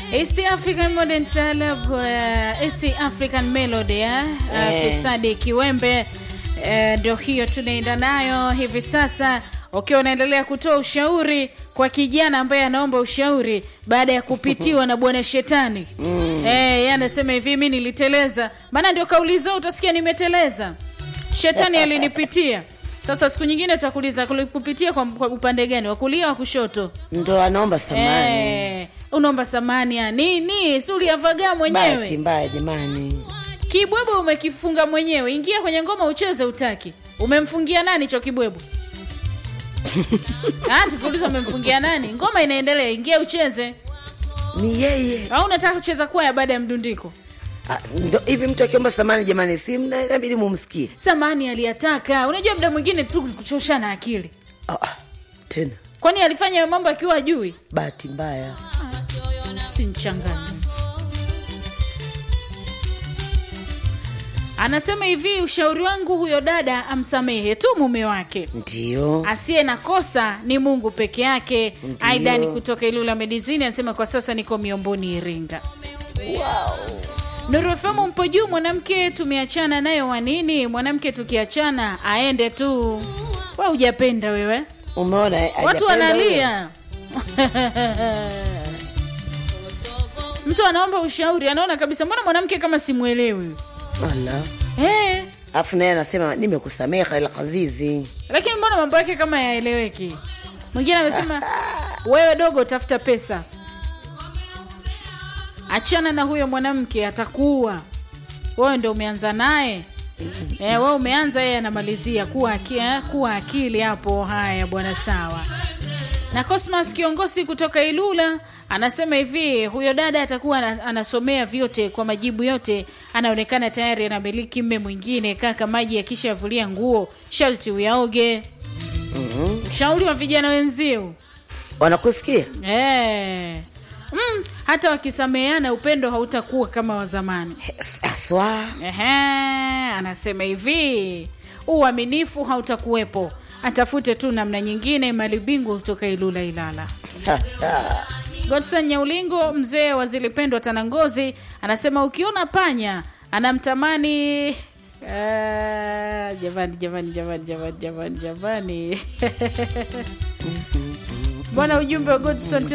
East African Modern Talab, uh, East African Melody eh? Uh, Eh. Fisadi Kiwembe eh, ndio hiyo tunaenda nayo hivi sasa ukiwa unaendelea kutoa ushauri kwa kijana ambaye anaomba ushauri baada ya kupitiwa na bwana shetani mm. eh, yeye anasema hivi mi niliteleza maana ndio kauliza utasikia nimeteleza shetani alinipitia sasa siku nyingine tutakuuliza kupitia kwa, kwa upande gani wa kulia wa kushoto ndo anaomba samani Eh, unaomba samani ya nini? Si uliavagaa bahati mwenyewe? mbaya jamani Kibwebwe umekifunga mwenyewe, ingia kwenye ngoma ucheze, utaki. Umemfungia nani hicho kibwebwe? Ah, tukiuliza umemfungia nani? Ngoma inaendelea, ingia ucheze. ni yeye Au unataka kucheza kwaya baada ya mdundiko? Ah, ndo hivi mtu akiomba samani jamani si mna- inabidi mumsikie Samani aliyataka. Unajua muda mwingine tu kuchoshana akili. ah, ah, tena Kwani alifanya hayo mambo akiwa ajui? bahati mbaya si mchangani. Anasema hivi, ushauri wangu huyo dada amsamehe tu mume wake, ndio asiye na kosa ni Mungu peke yake. Ndiyo. Aidan kutoka Ilula Medizini anasema kwa sasa niko Miomboni, Iringa. Nuru FM mpo juu, mwanamke tumeachana nayo wa nini? Mwanamke tukiachana aende tu. Wa hujapenda wewe, umeona eh, watu hajapenda huyo? wanalia mtu anaomba ushauri anaona kabisa mbona mwanamke kama simwelewi Ala. hey, alafu naye anasema nimekusameha ila kazizi lakini mbona mambo yake kama yaeleweki mwingine amesema wewe dogo tafuta pesa achana na huyo mwanamke atakuua wewe ndo umeanza naye Eh, wewe umeanza yeye anamalizia kuwa, aki, eh, kuwa akili hapo haya bwana sawa na Cosmas kiongozi kutoka Ilula anasema hivi, huyo dada atakuwa ana- anasomea vyote kwa majibu yote, anaonekana tayari anamiliki mme mwingine. Kaka, maji yakishavulia nguo sharti uyaoge. Ushauri wa vijana wenzio wanakusikia eh. Mm, hata wakisameheana upendo hautakuwa kama wa zamani. Hes- aswa Ehe, anasema hivi uaminifu hautakuwepo, atafute tu namna nyingine. Malibingu kutoka Ilula Ilala. Godson Nyaulingo, mzee wa zilipendwa Tanangozi, anasema ukiona panya anamtamani Ah, jamani jamani jamani jamani jamani jamani bwana ujumbe wa Godson